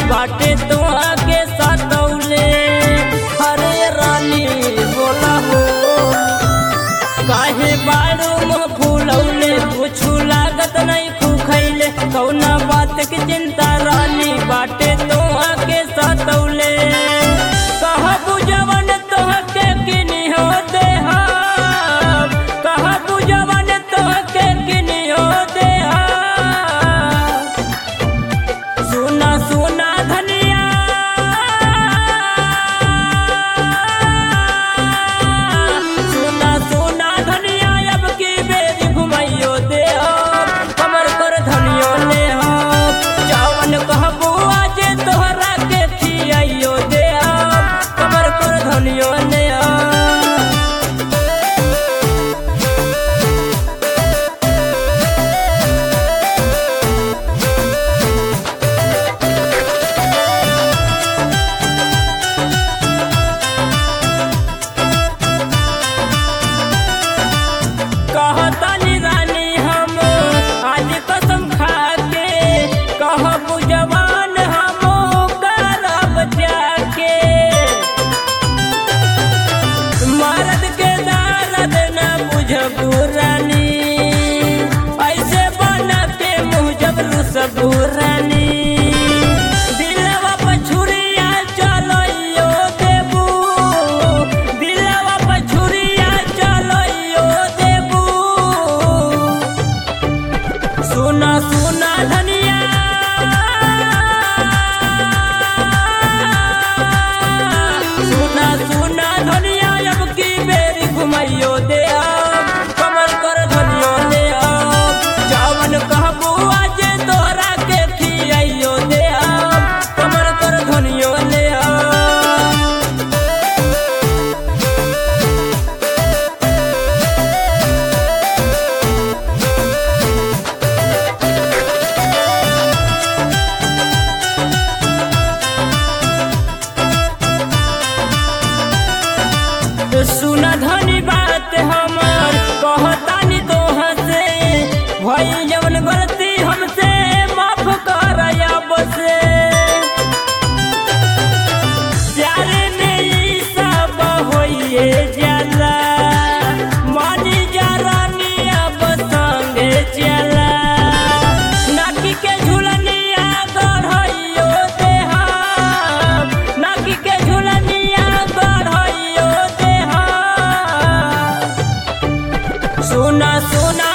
बाटे तोहा के सतौले हरे रानी बोला हो काहे बाड़ू में फूलौले कुछु लागत नहीं खुखैले कौना बात की चिंता रानी बाटे तोहा के सतौले कहा बुझवन तोह के किनी हो देहा कहा बुझवन तोह के किनी हो देहा सुना सुना धनिया सुना सुना धनिया अब की बेरी घुमाइयो दे कमर कर धनियो ले चावन कहबू आज तोहरा के खियाइयो दे कमर कर धनियो ले कहतानी रानी हम आज कसम खा के कहबू जवान हम करब जाके मर्द के दर्द न बुझबू रानी ऐसे बना के मुँह जबरू सबू रानी दिलवा पर छुरिया चलइयो देबू दिलवा पर छुरिया चलइयो देबू सुना सुना धनिया सुना सुना धनिया अब की बेरी घुमाइयो दे अब कमर कर धनियो ले अब चावन कहबू आज तोहरा के खियाइयो दे अब कमर कर धनियो ले अब सुना धनी बात हमर कहतानी तोहा से भई जवन गलती हमसे माफ कर अब से प्यारे में ई सब होइए जाला मानी जा रानी अब संगे चला नाकी के झुलनिया गढ़इयो देहा नाकी के झुलनिया गढ़इयो देहा सुना सुना